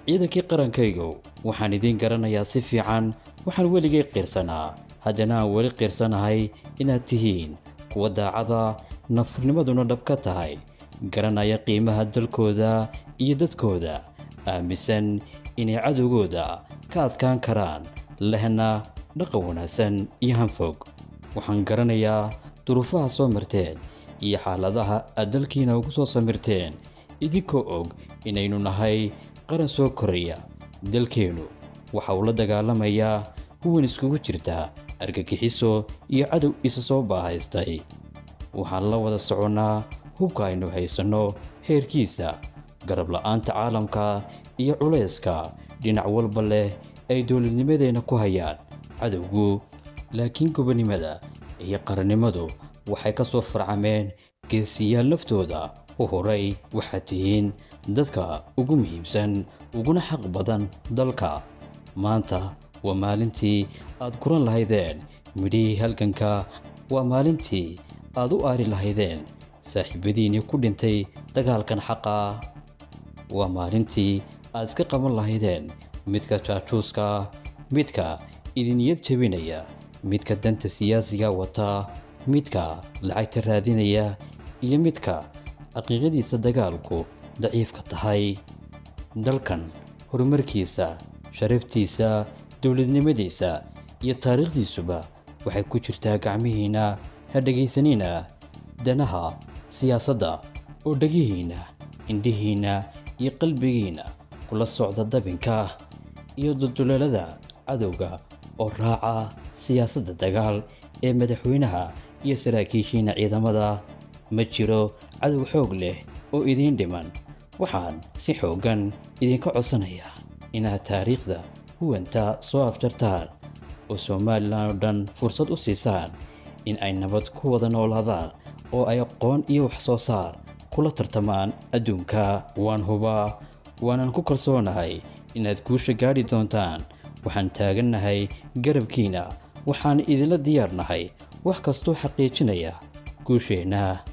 ciidankii qarankaygu waxaan idiin garanayaa si fiican waxaan weligay qiirsanaa haddana aan weli qiirsanahay inaad tihiin kuwa daacada nafurnimaduna dhab ka tahay garanaya qiimaha dalkooda iyo dadkooda aaminsan inay cadowgooda ka adkaan karaan lehna dhaqan wanaagsan iyo hanfog waxaan garanayaa duruufaha soo marteen iyo xaaladaha aad dalkiina ugu soo samirteen idinkoo og inaynu nahay qaran soo koraya dalkeennu waxa uu la dagaalamayaa huwan iskugu jirta argagixiso iyo cadow isa soo baahaystay waxaan la wada soconnaa hubka aynu haysanno heerkiisa garab la'aanta caalamka iyo culayska dhinac walba leh ay dowladnimadeenna ku hayaan cadowgu laakiin gobonnimada iyo qarannimadu waxay ka soo farcameen geesiyaal naftooda u horay waxaad tihiin dadka ugu muhiimsan uguna xaq badan dalka maanta waa maalintii aad kuran lahaydeen midhihii halganka waa maalintii aad u aari lahaydeen saaxiibadiinnii ku dhintay dagaalkan xaqa waa maalintii aad iska qaban lahaydeen midka jaajuuska midka idiniyad jebinaya midka danta siyaasiga wata midka lacagta raadinaya iyo midka xaqiiqadiisa dagaalku daciifka tahay dalkan horumarkiisa sharaftiisa dowladnimadiisa iyo taariikhdiisuba waxay ku jirtaa gacmihiinna ha dhegaysanina danaha siyaasadda oo dhegihiinna indhihiinna iyo qalbigiinna kula socda dabinka iyo dulduleelada cadowga oo raaca siyaasadda dagaal ee madaxweynaha iyo saraakiishiinna ciidamada ma jiro cadow xoog leh oo idiin dhiman waxaan si xooggan idinka codsanayaa inaad taariikhda huwanta soo afjartaan oo somalilan oo dhan fursad u siisaan in ay nabad ku wada noolaadaan oo ay aqoon iyo wax soo saar kula tartamaan adduunka waan hubaa waanan ku kalsoonahay inaad guusha gaadhi doontaan waxaan taagannahay garabkiina waxaan idinla diyaarnahay wax kastoo xaqiijinaya guusheenna